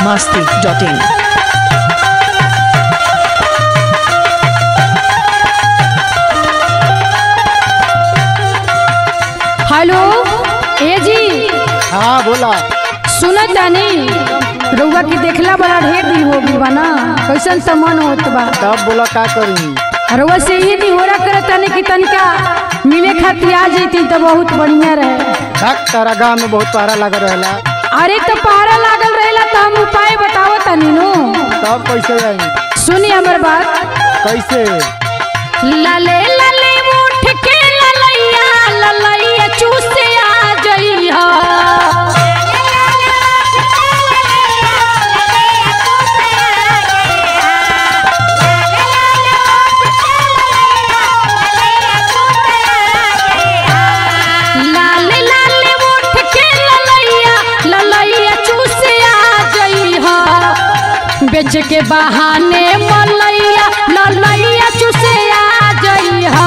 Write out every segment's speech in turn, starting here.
masti.in. Hello ए जी हाँ बोला सुनत तानी रउआ के देखला बड़ा ढेर दिन हो गई बा ना कैसन त मन होत बा तब बोला का करी रउआ से ये दी होरा करत तानी कि तनिका मिले खातिर आ जैती त बहुत बढ़िया रहे धक तारा गाँव में बहुत पारा लगा रहेला अरे तो पहाड़ा लागल रहेला तो हम उपाय बतावत तानी नो तब कैसे आई सुनी हमर बात कैसे लले लले उठ के ललैया ललैया चूसे आ जइहा लाल लाल उठ के ललैया ललैया चूसे आ जइहा बेच के बहाने मलैया ललैया चूसे आ जइहा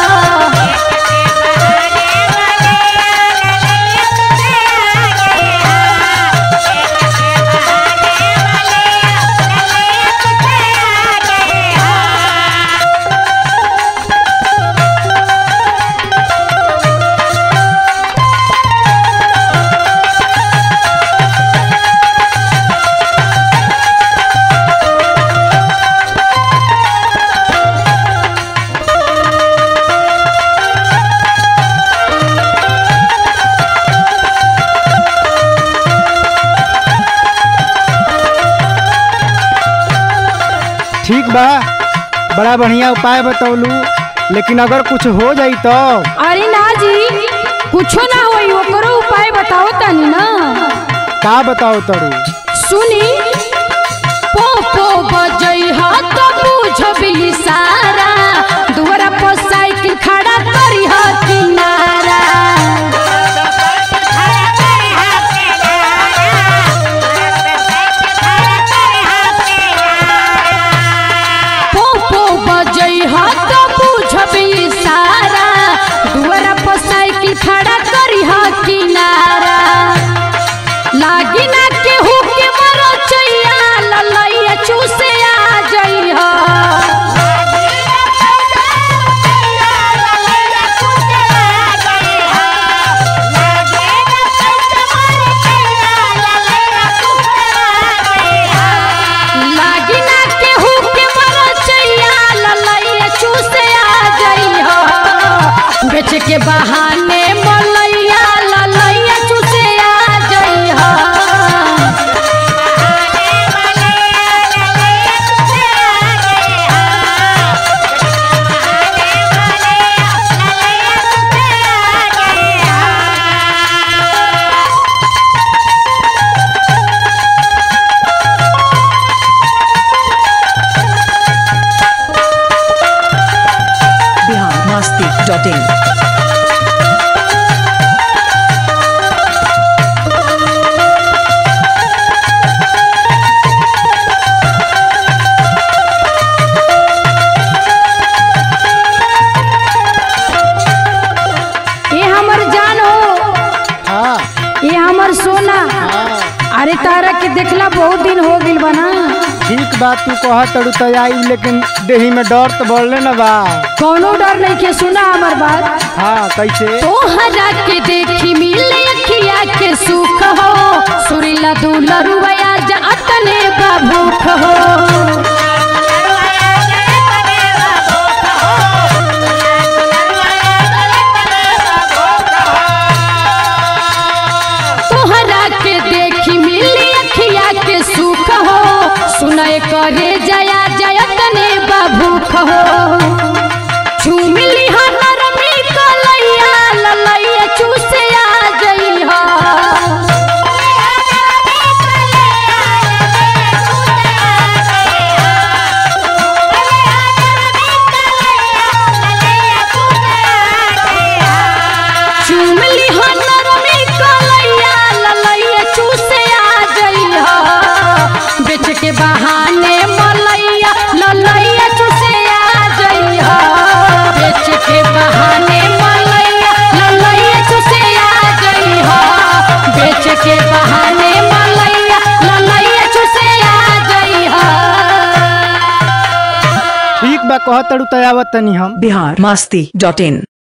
ठीक बा बड़ा बढ़िया उपाय बतौलू लेकिन अगर कुछ हो जाई तो अरे ना जी कुछो ना होई ओकरो उपाय बताओ तनी ना का बताओ तरू सुनी पो पो बजइहा तो बुझबी सारा दुआरा पर साइकिल खड़ा करिहा किनारा पो पो बजइहा तो बुझबी सारा दुआरा पर साइकिल खड़ा करिहा किनारा लागी ना केहू के मरो चैया ललैया चूसे आ जइहा लागी ना केहू के मरो चैया ललैया चूसे आ जइहा बेच के बहाने मलैया ललैया चूसे आ जइहा Bihar masti.in. ये हमर जान हो हाँ ये हमर सोना हाँ अरे तारा के देखला बहुत दिन हो गइल बना ठीक बात तू कह तरू तो आई लेकिन देही में डर तो बढ़ले न बा कौनो डर नहीं के सुना हमर बात हाँ कैसे तोहरा के देखी मिले अखिया के सुख हो सुरीला दूला रुवया जा अतने बाबूख हो तोहरा के देखी मिली अखिया के सुख हो सुनय करे जया जयतने बाबूख हो झूमिली हनर में कलैया ललैया चूसे आ जइहा झूमिली हनर में कलैया ललैया चूसे आ जइहा बेच के बहाने मलैया ललैया चूसे आ जइहा बेच के बहाने मलैया ललैया चूसे आ जइहा बेच के बहाने मलैया ललैया चूसे बा कहत तड़ू तो आवत तनी हम बिहार मस्ती डॉट इन